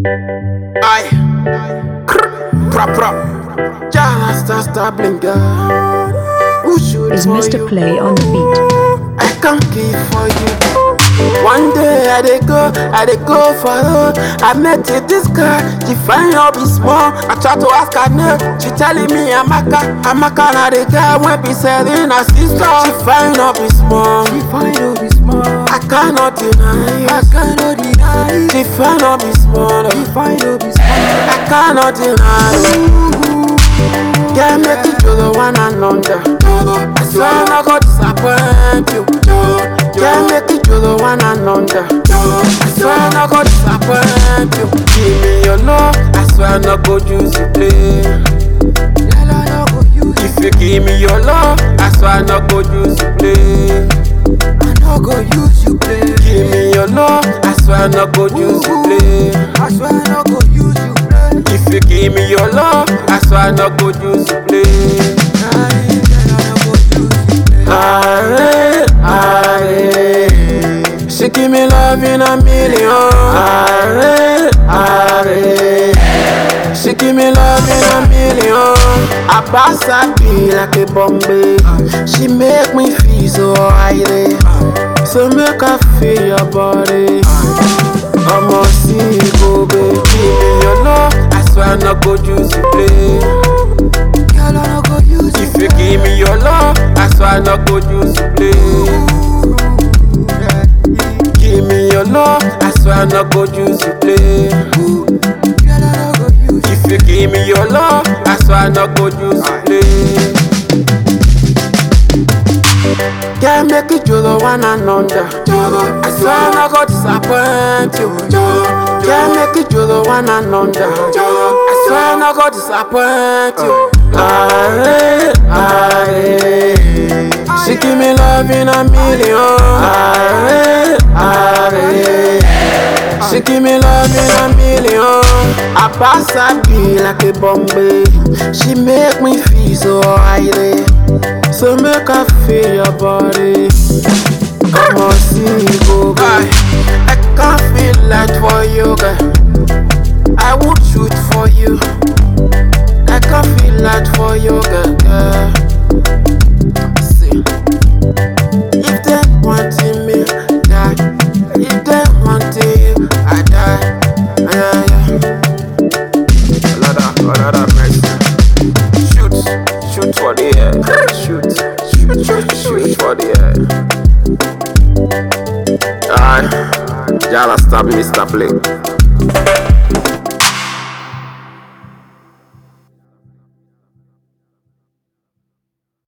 Aye. Prop prop. Jana star star blinker. Who should is for Mr. you? Play on the beat. I can't keep for you. One day I dey go, I dey go for her. I met with this girl, she find her be small. I try to ask her name, she telling me Amaka, Amaka na the guy when be selling her sister. She find her be small, she find her be small. I cannot deny, I cannot deny. She find her be small, she find her be small. I cannot deny. Yeah, make it to the one and under. I swear I'm not gonna disappoint you. Yeah, make it to the one and under. I swear I'm not gonna disappoint you. Give me your love, I swear I'm not gonna use you play. If you give me your love, I swear I'm not gonna use you play. I not go use you play. Give me your love, I swear I'm not gonna use you play. I swear I'm not gonna use you play. If you give me your love, I swear I'm not gonna use you play. Are, are, she give me love in a million. Are, are, she give me love in a million. I pass her be like a Bombay. She make me feel so high. So make her feel your body. I'ma see you go, baby. Give me your love. I swear I'm not go use you play. Girl, I no go use you If you give me your love, I swear I'm not go use you play. Give me your love, I swear I'm not go use you play. If you give me your love, I swear I'm not go use you play. Can't make it to the one and under. I swear I'm not gonna disappoint you. Can't make it to the one and under. I swear I'm not gonna disappoint you. Aye, aye. She give me love in a million. Aye, aye. She give me love in a million. I pass her be like a Bombay. She make me feel so high. So make her feel your body. I'ma see you go, girl. I can't feel like for you, girl. I would shoot for you. I can't feel like for you, girl. girl. See, if they wanting me, die. If they wanting you, I die. Yeah, yeah. Another, another mercy. Shoot, shoot for the air. Shoot, shoot, shoot, shoot for the air. Aye, Jala stop Mr. Blake.